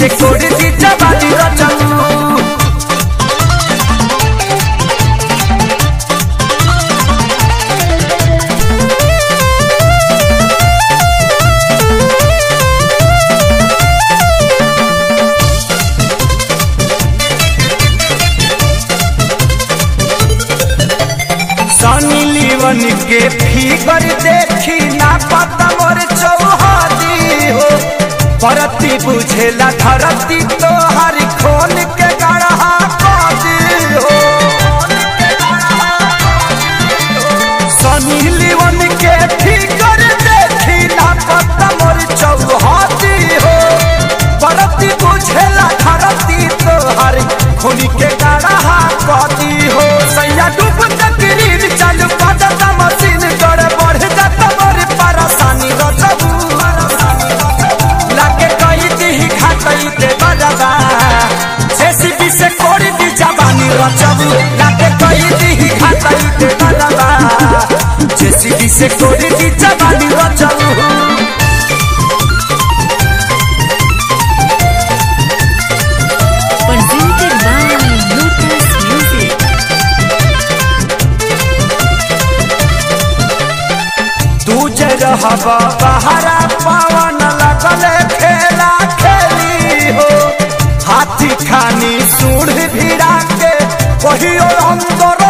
से कोड़ी दी जवानी रचलू सनी लीवन के फिगर देखी ना पता मोर चौहदी हो परती बुझेला धरती तो हर खोल के गढ़ा कदी हो सनी लीवन के फिगर देखी ना पता मोर चौहदी हो परती बुझेला धरती तो हर खोल के गढ़ा कदी हो सैया डूब तकरीर चालू पदता मशीन कर बढ़ जाता मोर परेशानी रचबू लाके कई दी खातई ते बजाबा जेसीबी से कोड़ी दी जवानी रचबू लाके कई दी खातई ते बजाबा जेसीबी से कोड़ी दी जवानी रचबू Presented by Lotus Music. तू जे रहबा बहरा पवन लगले खेला खेली हो हाथी खानी सूढ़ भिड़ा के कहियो अंदर